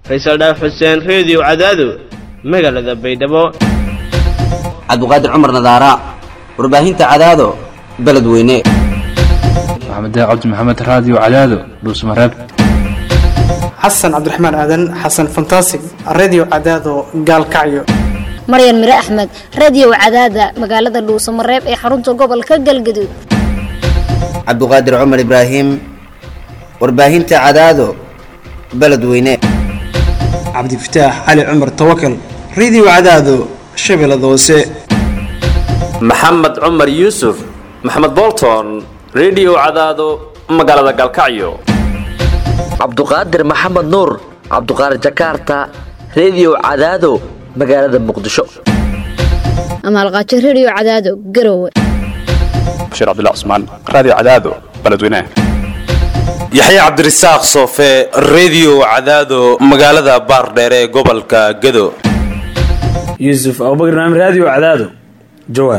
faysal dhaaf xuseen reediyo cadaado magaalada baydhabo cabduqaadir cumar nadaara warbaahinta cadaado beledweyne maxamed cabdi maxamed raadiyo cadaado dhuusmareeb xasan cabdiraxmaan aadan xasan fantasig redio cadaado gaalkacyo maryan mire axmed radio cadaada magaalada dhuusamareeb ee xarunta gobolka galgaduud cabduqaadir cumar ibraahim warbaahinta cadaado beledweyne cabdifataax cali cumar tawakal redio cadaado shabeellada hoose maxamed cumar yuusuf maxamed bolton redio cadaado magaalada gaalkacyo cabduqaadir maxamed nuur cabduqaadir jakarta redio cadaado magaalada muqdisho amaalqaajo radio cadaado garowe bashiir cabdilla cusmaan raadiyo cadaado beledweynaha yaxya cabdirasaaq soofe redio cadaado magaalada baardheere ee gobolka gado yuusuf abubakar naam raadiyo cadaado jawaar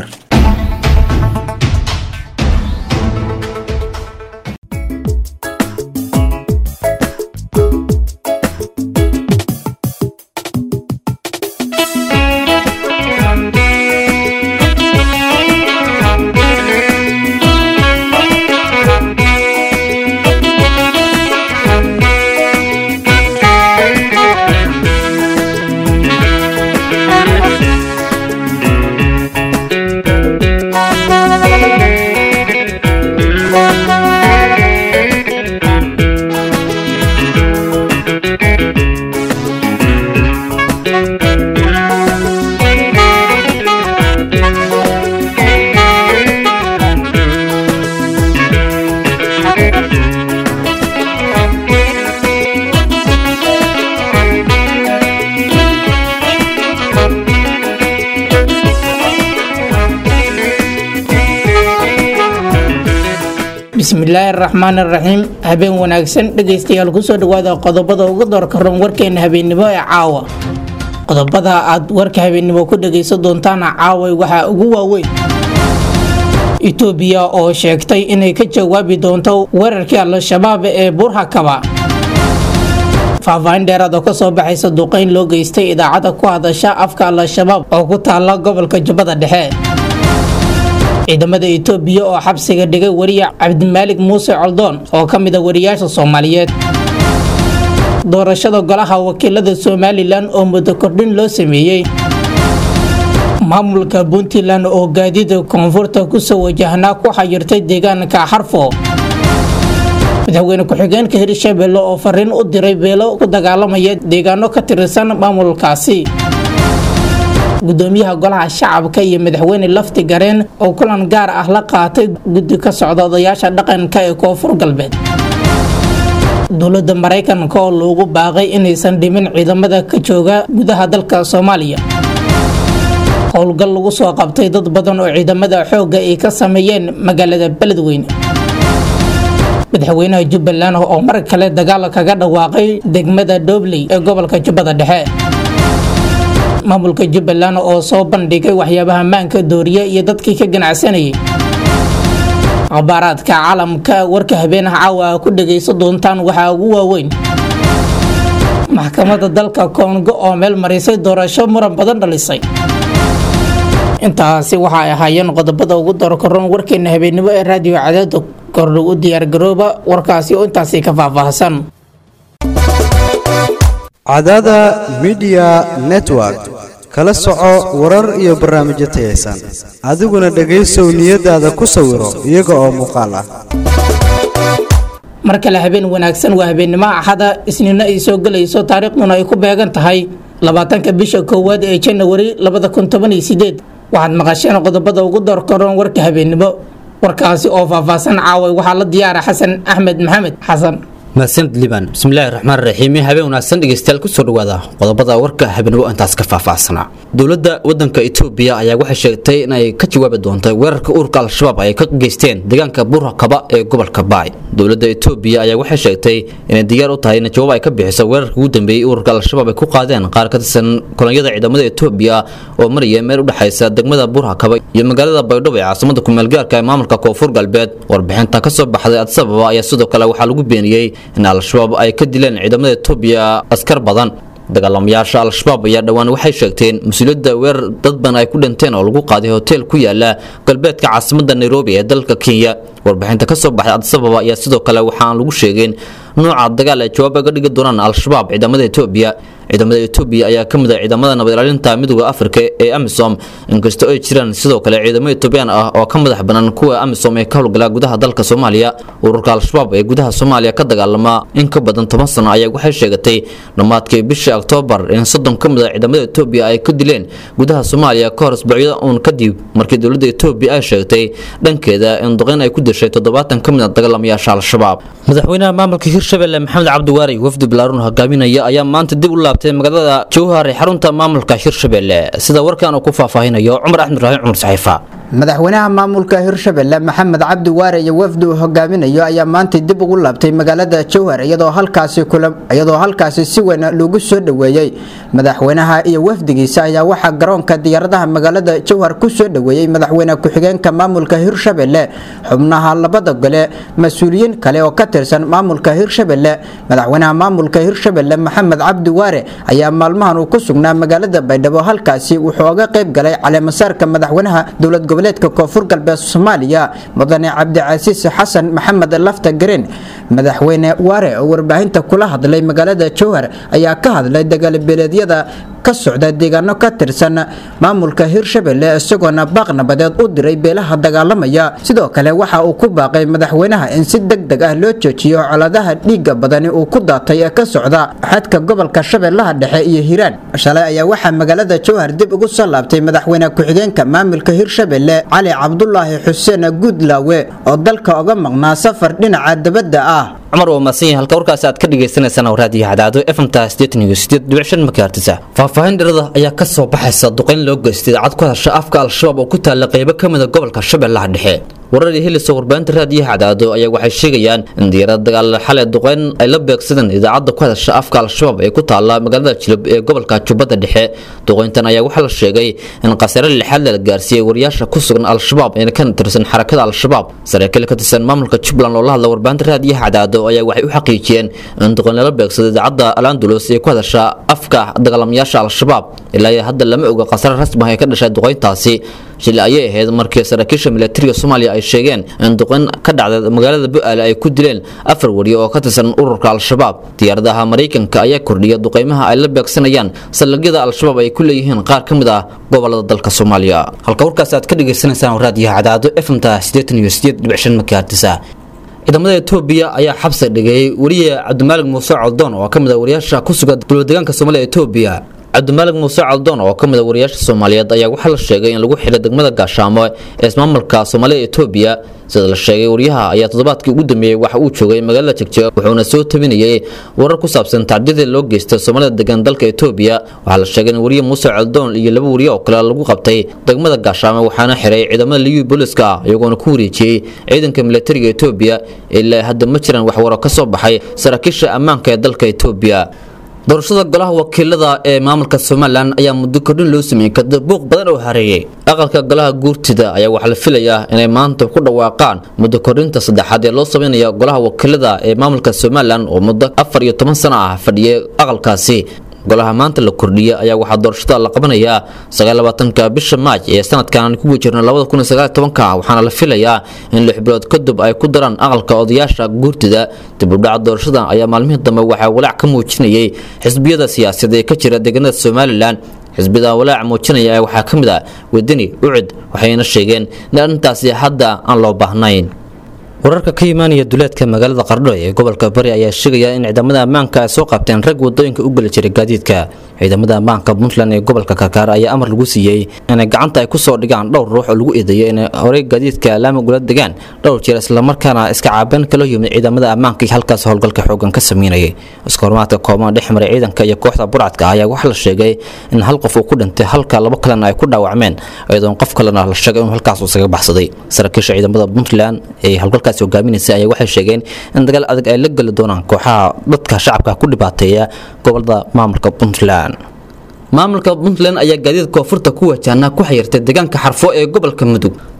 bismillaahi araxmaan araxiim habeen wanaagsan dhegaystayaal kusoo dhawaada qodobada ugu doorka ron warkeena habeennimo ee caawa qodobada aad warka habeennimo ku dhagaysan doontaana caaway waxaa ugu waaweyn itoobiya oo sheegtay inay ka jawaabi doonto weerarkii al-shabaab ee burhakaba faahfaahin dheeraad oo kasoo baxaysa duqeyn loo geystay idaacadda ku hadasha afka al-shabaab oo ku taala gobolka jubbada dhexe ciidamada itoobiya oo xabsiga dhigay wariya cabdimaalig muuse coldoon oo ka mid a wariyaasha soomaaliyeed doorashada golaha wakiilada somalilan oo muddo kordhin loo sameeyey maamulka puntland oo gaadida koonfurta kusoo wajahnaa ku xayirtay deegaanka xarfo madaxweyne ku-xigeenka hirshabelle oo fariin u diray beelo ku dagaalamaya deegaano ka tirsan maamulkaasi gudoomiyaha golaha shacabka iyo madaxweyne lafti gareen oo kulan gaar ah la qaatay guddi ka socda odayaasha dhaqanka ee koonfur galbeed dowladda maraykanka oo loogu baaqay inaysan dhimin ciidamada ka jooga gudaha dalka soomaaliya howlgal lagu soo qabtay dad badan oo ciidamada xoogga ay ka sameeyeen magaalada beledweyne madaxweynaha jubbaland oo mar kale dagaal kaga dhawaaqay degmada dhobley ee gobolka jubbada dhexe maamulka jubbaland oo soo bandhigay waxyaabaha maanka dooriya iyo dadkii ka ganacsanayay akhbaaraadka caalamka warka habeenaha caawa a ku dhagaysan doontaan waxaa ugu waaweyn maxkamadda dalka koongo oo meel marisay doorasho muran badan dhalisay intaasi waxa ay ahaayeen qodobada ugu doorkaroon warkeena habeennimo ee raadiyo cadaada kordhow u diyaargarooba warkaasi oo intaasi ka faahfaahsan cadaada midiya network kala soco warar iyo barnaamijyo tayaysan adiguna dhegaysow niyadaada ku sawiro iyaga oo muuqaal ah mar kale habeen wanaagsan waa habeennimo axada isniinno ay soo gelayso taariikhduna ay ku beegan tahay labaatanka bisha koowaad ee janawari labada kun toban iyo sideed waxaad maqasheen qodobada ugu doorkaroon warka habeennimo warkaasi oo faahfaahsan caaway waxaa la diyaara xasan axmed maxamed xasan mahadsanid liban bismillaahi raxmaan raxiim habeen wanaagsan dhegeystayaal kusoo dhawaada qodobada warka habeenimo intaas ka faahfaahsanaa dowladda wadanka etoobiya ayaa waxay sheegtay inay ka jawaabi doonto weerarka ururka al-shabaab ay ka geysteen deegaanka burhakaba ee gobolka baay dowladda etoobiya ayaa waxay sheegtay inay diyaar u tahay in jawaab ay ka bixiso weerarka ugu dambeeyey ururka al-shabaab ay ku qaadeen qaar ka tirsan kolonyada ciidamada etoobiya oo maraya meel u dhexaysa degmada burhakaba iyo magaalada baydhabo ee caasimada kumeelgaarka ee maamulka koonfur galbeed warbixinta ka soo baxday adsababa ayaa sidoo kale waxaa lagu beeniyey in al-shabaab ay ka dileen ciidamada etoobiya askar badan dagaalamayaasha al-shabaab ayaa dhowaan waxay sheegteen mas-uuliyadda weerar dad badan ay ku dhinteen oo lagu qaaday hotel ku yaala galbeedka caasimada nairobi ee dalka kenya warbixinta ka soo baxday adisababa ayaa sidoo kale waxaan lagu sheegeen nooca dagaal ay jawaab aga dhigi doonaan al-shabaab ciidamada etoobiya ciidamada etoobiya ayaa ka mid ah ciidamada nabad ilaalinta midooda afrika ee amisom inkastoo ay jiraan sidoo kale ciidamo etoobiyaan ah oo ka madax banaan kuwa amisom ee ka howlgala gudaha dalka soomaaliya ururka al-shabaab ee gudaha soomaaliya ka dagaalama in ka badan toban sano ayaa waxay sheegatay dhammaadkii bishii oktoobar in soddon ka mid a ciidamada etoobiya ay ku dileen gudaha soomaaliya ka hor isbuucyada uun kadib markii dowladda etoobiya ay sheegtay dhankeeda in duqeyn ay ku dishay toddobaatan ka mid a dagaalamayaasha al-shabaab madaxweynaha maamulka hirshabelle maxamed cabdiwaari wafdi balaaruun hogaaminaya ayaa maanta dib u laabtay magaalada jowhar ee xarunta maamulka hirshabelle sida warkan uu ku faahfaahinayo cumar axmed ibraahim cumar saxiifa madaxweynaha maamulka hirshabelle maxamed cabdi waare iyo wafdi uu hogaaminayo ayaa maanta dib ugu laabtay magaalada jowhar iyadoo halkaasi kula iyadoo halkaasi si weyn loogu soo dhoweeyey madaxweynaha iyo wafdigiisa ayaa waxaa garoonka diyaaradaha magaalada jowhar ku soo dhoweeyey madaxweyne ku-xigeenka maamulka hirshabelle xubnaha labada gole mas-uuliyiin kale oo ka tirsan maamulka hirshabelle madaxweynaha maamulka hirshabelle maxamed cabdi waare ayaa maalmahan uu ku sugnaa magaalada baydhabo halkaasi wuxuu oga qayb galay caleemasaarka madaxweynaha dowlad goboleedka koonfur galbeed soomaaliya mudane cabdicasiis xasan maxamed lafta gareen madaxweyne waare oo warbaahinta kula hadlay magaalada jowhar ayaa ka hadlay dagaalbeeleedyada ka socda deegaano ka tirsan maamulka hirshabelle isagoona baaq nabadeed u diray beelaha dagaalamaya sidoo kale waxa uu ku baaqay madaxweynaha in si deg deg ah loo joojiyo coladaha dhiiga badani uu ku daatay ee ka socda xadka gobolka shabeellaha dhexe iyo hiiraan shalay ayaa waxaa magaalada jowhar dib ugu soo laabtay madaxweyne ku-xigeenka maamulka hirshabelle cali cabdulaahi xuseen guudlaawe oo dalka oga maqnaa safar dhinaca dabadda ah cumar waa mahadsan yahay halka warkaasi aad ka dhagaysanaysaan raadiyo hadaado fmta megahertisa faahfaahin dhirada ayaa ka soo baxaysa duqeyn loo geystay idaacad ku hadasha afka al-shabaab oo ku taalla qaybo ka mida gobolka shabeellaha dhexe wararii helisa warbaahinta raadiyaha cadaado ayaa waxay sheegayaan in diyaarad dagaal xalay duqeyn ay la beegsadeen idaacadda ku hadasha afka al-shabaab ee ku taalla magaalada jilib ee gobolka jubbadda dhexe duqeyntan ayaa waxaa la sheegay in khasaare lixaad la gaarsiiyey wariyaasha ku sugan al-shabaab ee ka tirsan xarakada al-shabaab saraakiil ka tirsan maamulka jubbaland oo la hadla warbaahinta raadiyaha cadaado ayaa waxay u xaqiijiyeen in duqeyn lala beegsado idaacadda alandulos ee ku hadasha afka dagaalamayaasha al-shabaab ilaa iyo hadda lama oga khasaare rasmi ah ee ka dhashay duqeyntaasi shili ayay ahayd markii saraakiisha milatariga soomaaliya ay sheegeen in duqeyn ka dhacday magaalada bu-aale ay ku dileen afar wariye oo ka tirsan ururka al-shabaab diyaaradaha maraykanka ayaa kordhiya duqeymaha ay la beegsanayaan saldhigyada al-shabaab ay ku leeyihiin qaar ka mid ah gobolada dalka soomaaliya halka warkaas aad ka dhagaysanaysaan raadiyaha cadaado fmta megahertisa ciidamada etoobiya ayaa xabsi dhigay wariye cabdimaalig muuse coldoon oo ka mid a wariyaasha ku sugan dowladeegaanka soomaaliya etoobiya cabdimaalig muuse caldoon oo ka mid a wariyaasha soomaaliyeed ayaa waxaa la sheegay in lagu xidhay degmada gaashaamo ee ismaamulka soomaalida etoobiya sida la sheegay wariyaha ayaa toddobaadkii ugu dambeeyey waxa uu joogay magaalada jegjeeg wuxuuna soo tabinayay warar ku saabsan tacdiyadii loo geystay soomaalida degan dalka etoobiya waxaa la sheegay in wariye muuse caldoon iyo laba wariye oo kale lagu qabtay degmada gaashaamo waxaana xiray ciidamada liyu booliska ah iyagoona ku wareejiyey ciidanka milatariga etoobiya ilaa hadda ma jiraan waxwaro ka soo baxay saraakiisha ammaanka ee dalka etoobiya doorashada golaha wakiilada ee maamulka somalilan ayaa muddo kordhin loo sameeyey kadib buuq badan oo hareeyey aqalka golaha guurtida ayaa waxaa la filayaa inay maanta ku dhawaaqaan muddo kordhinta saddexaad ee loo sameynaya golaha wakiilada ee maamulka somalilan oo muddo afar iyo toban sano ah fadhiyay aqalkaasi golaha maanta la kordhiyey ayaa waxaa doorashada la qabanayaa sagaalabaatanka bisha maaj ee sanadkan ku wajirna labada kun iyo sagaal tobanka waxaana la filayaa in lix bilood kadib ay ku daraan aqalka odayaasha guurtida dib u dhaca doorashada ayaa maalmihii dambe waxaa walaac ka muujinayay xisbiyada siyaasadeed ee ka jira deegaanada somalilan xisbida walaac muujinaya ee waxaa ka mid ah wadani ucid waxayna sheegeen in arrintaasi hadda aan loo baahnayn wararka ka imaanaya duleedka magaalada qardho ee gobolka bari ayaa sheegaya in ciidamada ammaanka ay soo qabteen rag wadooyinka u geli jiray gaadiidka ciidamada ammaanka puntland ee gobolka karkaar ayaa amar lagu siiyey inay gacanta ay kusoo dhigaan dhowr ruux oo lagu eedeeyo inay horey gaadiidka laama gula degaan dhowr jeer islamarkaana iska caabeen kala yimid ciidamada ammaanka iyo halkaas howlgalka xoogan ka sameynayay iskoormaadka kooban dhex maray ciidanka iyo kooxda burcadka ayaa waxaa la sheegay in hal qof uu ku dhintay halka labo kalena ay ku dhaawacmeen iyadoon qof kalena la sheegay inuu halkaas isaga baxsaday saraakiisha ciidamada puntland ee howlgalkaasi hogaaminaysa ayaa waxay sheegeen in dagaal adag ay la geli doonaan kooxaha dadka shacabka ku dhibaateeya gobolada maamulka puntland maamulka puntland ayaa gaadiid koonfurta ku wajahna ku xayirtay deegaanka xarfo ee gobolka mudug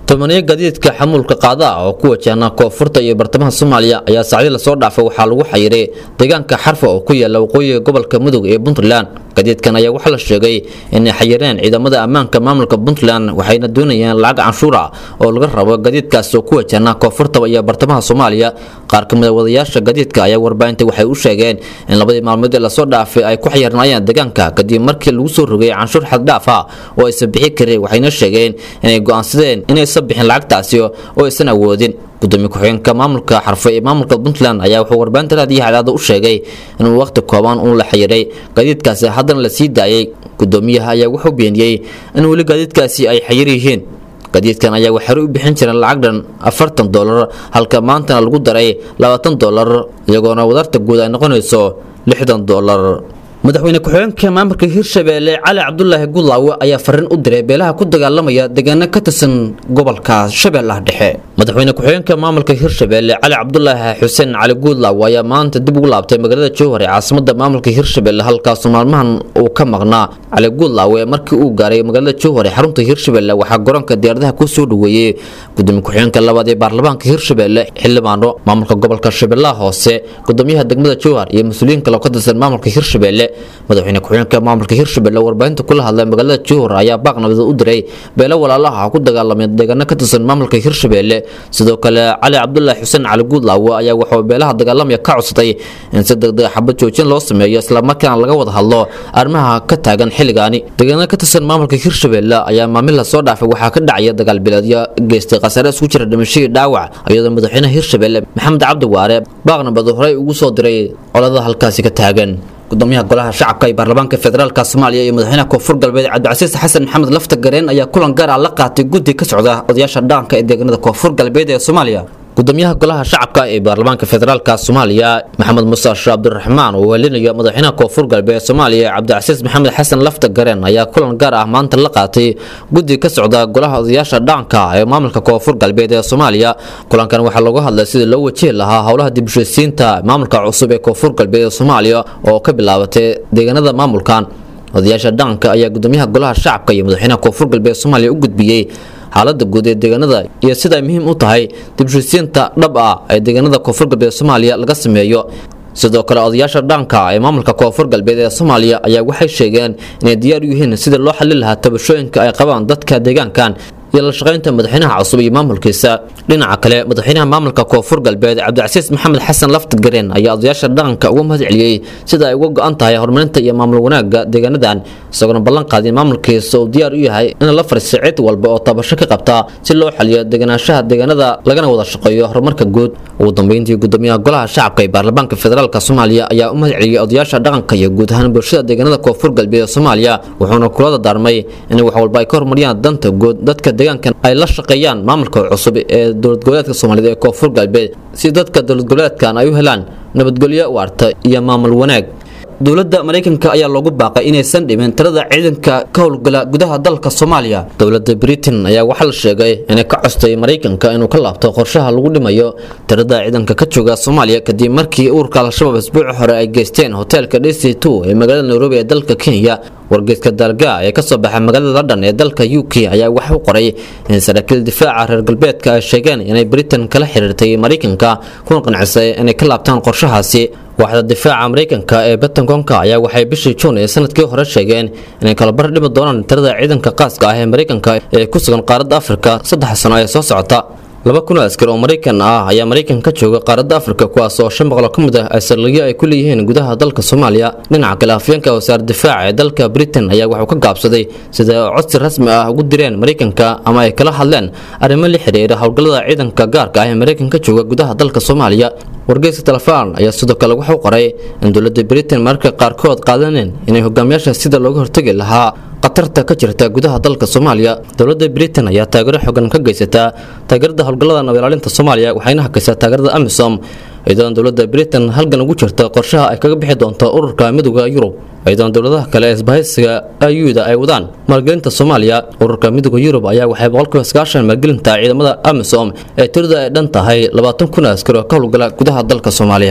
tobaniyo gaadiidka xamuulka qaada ah oo ku wajahna koonfurta iyo bartamaha soomaaliya ayaa saacdii lasoo dhaafay waxaa lagu xayiray deegaanka xarfa oo ku yaala waqooyiga gobolka mudug ee puntland gaadiidkan ayaa waxaa la sheegay inay xayireen ciidamada ammaanka maamulka puntland waxayna doonayeen lacag canshuura oo laga rabo gaadiidkaas oo ku wajahna koonfurta iyo bartamaha soomaaliya qaar ka mid a wadayaasha gaadiidka ayaa warbaahinta waxay u sheegeen in labadii maalmood ee lasoo dhaafay ay ku xayirnaayeen deegaanka kadib markii lagu soo rogay canshuur xaddhaaf ah oo aysan bixi karin waxayna sheegeen inay go'aansadeen inaysan bixin lacagtaasi oo aysan awoodin gudoomiye ku-xigeenka maamulka xarfo ee maamulka puntland ayaa wuxuu warbaahinta raadiyo cadaada u sheegay inuu waqti kooban uu la xayiray gaadiidkaasi haddana la sii daayay gudoomiyaha ayaa wuxuu beeniyey in weli gaadiidkaasi ay xayir yihiin gaadiidkan ayaa waxay u bixin jireen lacag dhan afartan dolar halka maantana lagu daray labaatan dolar iyagoona wadarta guud ay noqonayso lixdan dolar madaxweyne ku-xigeenka maamulka hirshabeelle cali cabdulaahi gudlaawe ayaa fariin u diray beelaha ku dagaalamaya deegaano ka tirsan gobolka shabeellaha dhexe madaxweyne ku-xigeenka maamulka hirshabeelle cali cabdulaahi xuseen cali gudlaawe ayaa maanta dib ugu laabtay magaalada jowhar ee caasimada maamulka hirshabeelle halkaasoo maalmahan uu ka maqnaa cali gudlaawe markii uu gaaray magaalada jowhar ee xarunta hirshabeelle waxaa garoonka diyaaradaha ku soo dhoweeyey gudoomiye ku-xigeenka labaad ee baarlamaanka hirshabeelle xildhibaano maamulka gobolka shabeellaha hoose gudoomiyaha degmada jowhar iyo mas-uuliyiin kale oo ka tirsan maamulka hirshabeelle madaxweyne ku-xigeenka maamulka hirshabelle warbaahinta kula hadlay magaalada jowhar ayaa baaq nabad u diray beelo walaalaha ku dagaalamay deegaano ka tirsan maamulka hirshabelle sidoo kale cali cabdulaahi xuseen cali guudlaawe ayaa wuxuu beelaha dagaalamaya ka codsaday in si degdeg xabad joojin loo sameeyo islamarkaana laga wada hadlo arrimaha ka taagan xilligaani deegaano ka tirsan maamulka hirshabelle ayaa maamil lasoo dhaafay waxaa ka dhacaya dagaal bileedyo geystay khasaare isku jira dhimashadii dhaawac iyadoo madaxweynaha hirshabelle maxamed cabdi waare baaq nabad horey ugu soo diray colada halkaasi ka taagan gudoomiyaha golaha shacabka ee baarlamaanka federaalk soomaaliya iyo madaxweynaha koonfur galbeed cabdicasiis xasan maxamed lafta gareen ayaa kulan gaar ah la qaatay guddi ka socda odayaasha dhaanka ee deegaanada koonfur galbeed ee soomaaliya gudoomiyaha golaha shacabka ee baarlamaanka federaalk soomaaliya maxamed muuse sheekh cabdiraxmaan oo welinaya madaxweynaha koonfur galbeed soomaaliya cabdicasiis maxamed xasan lafta gareen ayaa kulan gaar ah maanta la qaatay guddi ka socda golaha odayaasha dhaanka ee maamulka koonfur galbeed ee soomaaliya kulankan waxaa looga hadlay sidii loo wajihi lahaa howlaha dibshaysiinta maamulka cusub ee koonfur galbeed ee soomaaliya oo ka bilaabatay deegaanada maamulkan odayaasha dhaanka ayaa gudoomiyaha golaha shacabka iyo madaxweynaha koonfur galbeed soomaaliya u gudbiyey xaalada guud ee deegaanada iyo sida ay muhiim u tahay dibshaysiinta dhab ah ee deegaanada koonfur galbeed soomaaliya laga sameeyo sidoo kale odayaasha dhaanka ee maamulka koonfur galbeed ee soomaaliya ayaa waxay sheegeen inay diyaar u yihiin sidii loo xalin lahaa tabashooyinka ay qabaan dadka deegaankan iyo la shaqaynta madaxweynaha cusub iyo maamulkiisa dhinaca kale madaxweynaha maamulka koonfur galbeed cabdicasiis maxamed xasan laftagareen ayaa odayaasha dhaqanka uga mahad celiyey sida ay uga go-an tahay horumarinta iyo maamul wanaagga deegaanadan isagoona ballan qaadin maamulkiisa uu diyaar u yahay in la fariisto cid walba oo tabasho ka qabta si loo xaliyo deganaanshaha deegaanada lagana wada shaqeeyo horumarka guud ugu dambeyntii gudoomiyaha golaha shacabka ee baarlamaanka federaalk soomaaliya ayaa u mahad celiyey odayaasha dhaqanka iyo guud ahaan bulshada deegaanada koonfur galbeed ee soomaaliya wuxuuna kula dardaarmay in wax walba ay ka horumariyaan danta guud dadka deegaankan ay la shaqeeyaan maamulka cusub ee dowlad goboleedka soomaaliyeed ee koonfur galbeed si dadka dowlad goboleedkan ay u helaan nabadgelyo waarta iyo maamul wanaag dowladda maraykanka ayaa loogu baaqay inaysan dhimin tirada ciidanka ka howlgala gudaha dalka soomaaliya dowladda britain ayaa waxaa la sheegay inay ka costay maraykanka inuu ka laabto qorshaha lagu dhimayo tirada ciidanka ka jooga soomaaliya kadib markii ururka al-shabaab isbuuci hore ay geysteen hoteelka dc two ee magaalada nairobi ee dalka kenya wargeeska dalga ee kasoo baxa magaalada london ee dalka u k ayaa wax u qoray in saraakiil difaaca reer galbeedka ay sheegeen inay britain kala xiriirtay maraykanka kuna qancisay inay ka laabtaan qorshahaasi waaxda difaaca maraykanka ee batangonka ayaa waxay bishii juun ee sanadkii hore sheegeen inay kalabar dhimi doonaan tirada ciidanka qaaska ah ee maraykanka ee ku sugan qaaradda afrika saddex sano ee soo socota laba kun oo askar oo maraykan ah ayaa maraykan ka jooga qaaradda afrika kuwaas oo shan boqol ka mid ah ay saldhigyo ay ku leeyihiin gudaha dalka soomaaliya dhinaca kale afyeenka wasaar difaaca ee dalka britain ayaa wuxuu ka gaabsaday sida codsi rasmi ah ugu direen maraykanka ama ay kala hadleen arrimo la xiriira howlgallada ciidanka gaarka ah ee maraykan ka jooga gudaha dalka soomaaliya wargeyska telefon ayaa sidoo kale wuxuu qoray in dowladda britain mararka qaarkood qaadaneen inay hogaamiyaasha sida looga hortegi lahaa khatarta ka jirta gudaha dalka soomaaliya dowladda britain ayaa taageero xogan ka geysataa taageerada howlgallada nabadilaalinta soomaaliya waxayna hakaysaa taageerada amisom iyadoon dowladda britain halgan ugu jirta qorshaha ay kaga bixi doonto ururka midooda yurub iyadoon dowladaha kale ee isbahaysiga ayuda ay wadaan maalgelinta soomaaliya ururka midooda yurub ayaa waxay boqolkiiba sagaashan maalgelinta ciidamada amisom ee tirada ay dhan tahay labaatan kun askar oo ka howlgala gudaha dalka soomaaliya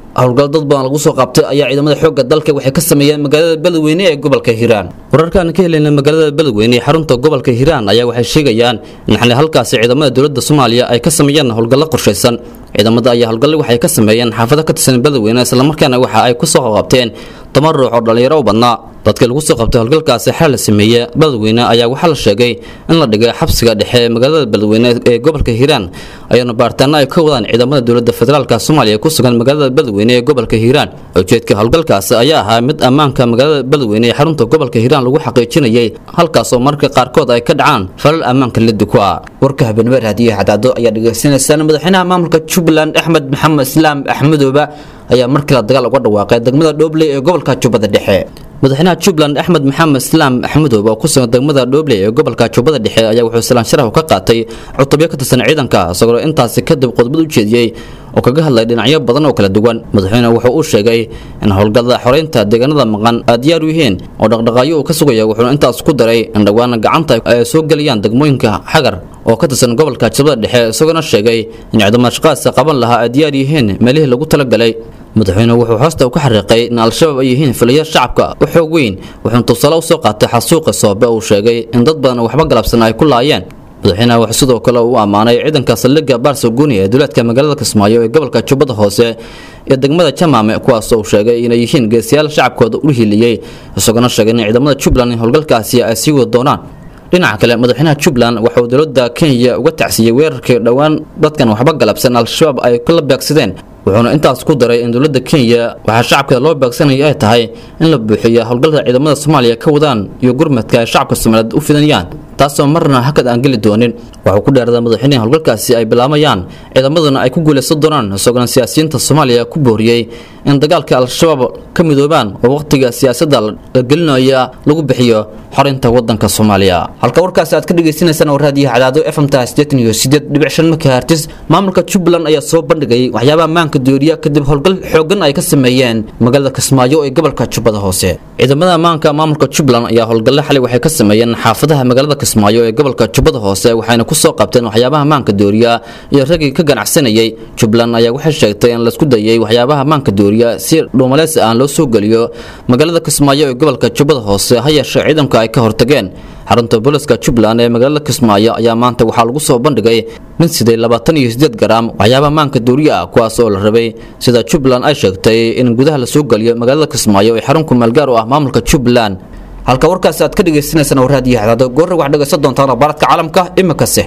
howlgal dad badan lagu soo qabtay ayaa ciidamada xoogga dalka waxay ka sameeyeen magaalada beledweyne ee gobolka hiiraan wararkaan ka helayna magaalada beledweyne ee xarunta gobolka hiiraan ayaa waxay sheegayaan in xali halkaasi ciidamada dowladda soomaaliya ay ka sameeyeen howlgallo qorshaysan ciidamada ayaa howlgalle waxay ka sameeyeen xaafado ka tirsan beledweyne islamarkaana waxa ay ku soo qabteen toban ruux oo dhallinyaro u badnaa dadkii lagu soo qabtay howlgalkaasi xal la sameeye beledweyne ayaa waxaa la sheegay in la dhigay xabsiga dhexe ee magaalada beledweyne ee gobolka hiiraan ayaana baaritaano ay ka wadaan ciidamada dowladda federaalk soomaaliya ku sugan magaalada beledweyne ee gobolka hiiraan ujeedka howlgalkaasi ayaa ahaa mid ammaanka magaalada beledweyne ee xarunta gobolka hiiraan lagu xaqiijinayay halkaas oo marka qaarkood ay ka dhacaan falal ammaanka lidi ku ah warka habeenimo raadiyaha cadaado ayaa dhegaysanaysaan madaxweynaha maamulka jubbaland axmed maxamed islaam axmedooba ayaa markale dagaal uga dhawaaqay degmada dhoobley ee gobolka jubbada dhexe madaxweynaha jubbaland axmed maxamed islaam axmedoob oo ku sugan degmada dhoobley ee gobolka jubbada dhexe ayaa wuxuu salaan sharaf ka qaatay cutubyo ka tirsan ciidanka isagoo intaasi kadib khudbad u jeediyey oo kaga hadlay dhinacyo badan oo kala duwan madaxweyne wuxuu u sheegay in howlgallada xoreynta deegaanada maqan ay diyaar u yihiin oo dhaqdhaqaayo uu ka sugaya wuxuuna intaas ku daray in dhowaan gacanta ay soo gelayaan degmooyinka xagar oo ka tirsan gobolka jubbada dhexe isagoona sheegay in ciidamada shaqaadka qaban lahaa ay diyaar yihiin meelihii lagu talagalay madaxweyne wuxuu hoosta ka xariiqay in al-shabaab ay yihiin filiya shacabka u xoog weyn wuxuuna tusaale u soo qaatay xasuuqa soobe uu sheegay in dad badan waxba galabsan ay ku laayeen madaxweynaha wuxuu sidoo kale u ammaanay ciidanka saldhigga baarsaguuni ee duleedka magaalada kismaayo ee gobolka jubbada hoose iyo degmada jamaame kuwaas uu sheegay inay yihiin geesiyaal shacabkooda u hiiliyey isagoona sheegay in ciidamada jubbaland in howlgalkaasi ay sii wadi doonaan dhinaca kale madaxweynaha jubbaland waxauu dowladda kenya uga tacsiiyey weerarkii dhowaan dadkan waxba galabsan al-shabaab ay kula beegsadeen wuxuuna intaas ku daray in dowladda kenya waxaa shacabkeeda loo beegsanaya ay tahay in la buuxiyo howlgalka ciidamada soomaaliya ka wadaan iyo gurmadka ay shacabka soomaaliyeed u fidanayaan taasoo marna hakad aan geli doonin waxuu ku dheeraday madaxweynaha howlgalkaasi ay bilaabayaan ciidamaduna ay ku guulaysan doonaan isagoona siyaasiyiinta soomaaliya ku booriyey in dagaalka al-shabaab ka midoobaan oo wakhtiga siyaasadda la gelinaya lagu bixiyo xorinta wadanka soomaaliya halka warkaasi aad ka dhagaysanaysaan oo raadiyaha cadaado fmta sideetan iyo sideed dhibic shan makahertis maamulka jubbaland ayaa soo bandhigay waxyaabaha maanka dooriya kadib howlgal xoogan ay ka sameeyeen magaalada kismaayo ee gobolka jubbada hoose ciidamada ammaanka maamulka jubbaland ayaa howlgalle xalay waxay ka sameeyeen xaafadaha magaalada kismaayo ee gobolka jubbada hoose waxayna ku soo qabteen waxyaabaha maanka dooriya iyo raggii ka ganacsanayay jubbaland ayaa waxay sheegtay in laisku dayay waxyaabaha maanka dooriya si dhuumaleysi aan loo soo geliyo magaalada kismaayo ee gobolka jubbada hoose ha yeeshee ciidanka ay ka hortageen xarunta booliska jubbaland ee magaalada kismaayo ayaa maanta waxaa lagu soo bandhigay nin siday labaatan iyo sideed garaam waxyaabaha maanka dooriya ah kuwaas oo la rabay sida jubbaland ay sheegtay in gudaha lasoo geliyo magaalada kismaayo ee xarun kumaalgaar u ah maamulka jubbaland halka warkaasi aad ka dhagaysanaysaan oo raadiyo hadaado goorra waxaad dhagaysan doontaan akhbaaradka caalamka iminkase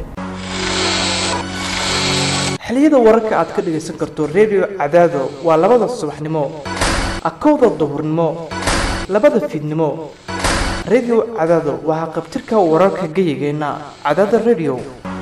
xiliyada wararka aad ka dhagaysan karto redio cadaado waa labada subaxnimo akowda duhurnimo labada fiidnimo redio cadaado waxaa qabtirka wararka geyigeenna cadaada redio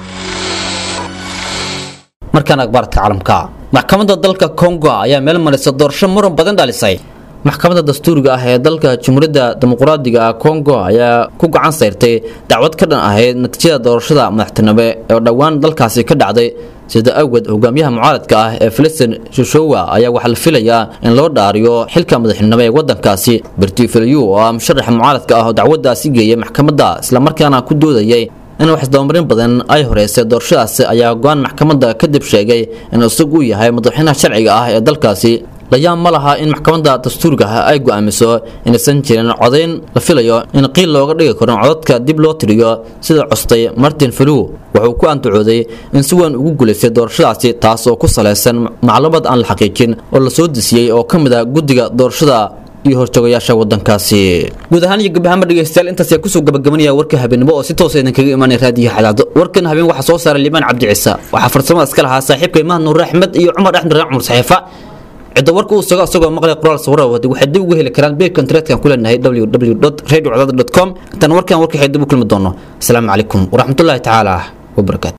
markaan akhbaaradka caalamka maxkamadda dalka kongo ayaa meel marisa doorasho muran badan dhalisay maxkamadda dastuuriga ah ee dalka jamhuuriyadda dimuqraadiga ah kongo ayaa ku gacan sayrtay dacwad ka dhan ahayd natiijada doorashada madaxtinimo ee dhowaan dalkaasi ka dhacday sida awgeed hogaamiyaha mucaaradka ah ee filistin shushowa ayaa waxaa la filayaa in loo dhaariyo xilka madaxnimo ee wadankaasi bertifiliyu oo ah musharaxa mucaaradka ah oo dacwadaasi geeyay maxkamadda islamarkaana ku doodayay in wax isdabamarin badan ay horeysay doorashadaasi ayaa go-aan maxkamadda kadib sheegay in isagu uu yahay madaxweynaha sharciga ah ee dalkaasi layaab ma laha in maxkamadda dastuuriga ah ay go'aamiso inaysan jirin codayn la filayo in qiil looga dhigi karo codadka dib loo tiriyo sida costay martin felu wuxuu ku antacooday in si weyn ugu guulaystay doorashadaasi taas oo ku salaysan macluumad aan la xaqiijin oo la soo desiyey oo ka mid ah guddiga doorashada iyo horjoogayaasha wadankaasi guud ahaan iyo gabahaanba dhegeystayaal intaas ayaa kusoo gabagabanaya warka habeenimo oo si toosa idinkaga imaanaya raadiyaha cadaado warkan habeen waxaa soo saaray liibaan cabdi ciise waxaa farsamada iska lahaa saaxiibka imaan nuur axmed iyo cumar axmed raan cumar saxiifa cidda warka uu sugo asagoo maqlay qoraal sawira wadi waxay dib uga heli karaan beerka internetka ku leenahay www radio com intaan warkan warka dib u kulmi doono asalaamu calaykum waraxmatullaahi tacaala wabarakaatu